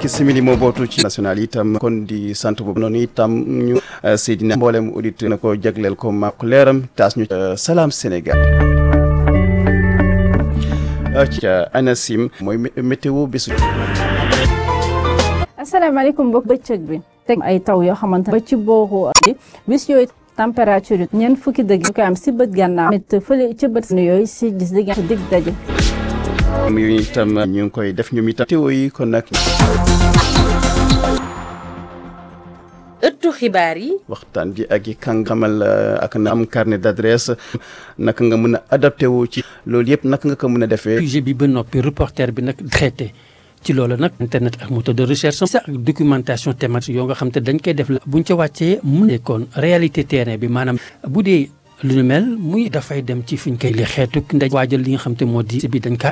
fukki simili moo bootu ci national itam kon di sant boobu noonu itam ñu Seydina mboolem auditeur na ko jagleel ko maak leeram taas ñu salaam Sénégal ci ANACIM mooy météo bésu asalaamaaleykum mbokk bëccëg bi teg ay taw yoo xamante ba ci booru bis yooyu température yi ñeent fukki dëgg ñu koy am si bët gànnaaw mit fële ci bët yooyu si gis digg dig daje yu itam ñu ngi koy def ñoom itam météo yi kon nag ëttu xibaar yi waxtaan ji ak yi kàngamal ak na am carnet d'adresse naka nga mën a adapté wu ci loolu yëpp naka nga ko mën a defee sujet bi ba noppi reporter bi nag traité ci loolu nag internet ak moteur de recherche sax ak documentation thématique yoo nga xam te dañ koy def la buñ ca wàccee mu nekkoon réalité terrain bi maanaam bu dee lu nu mel muy dafay dem ci fiñ koy li xeetu ndaj waajal li nga xam te moo di bi dañ kaa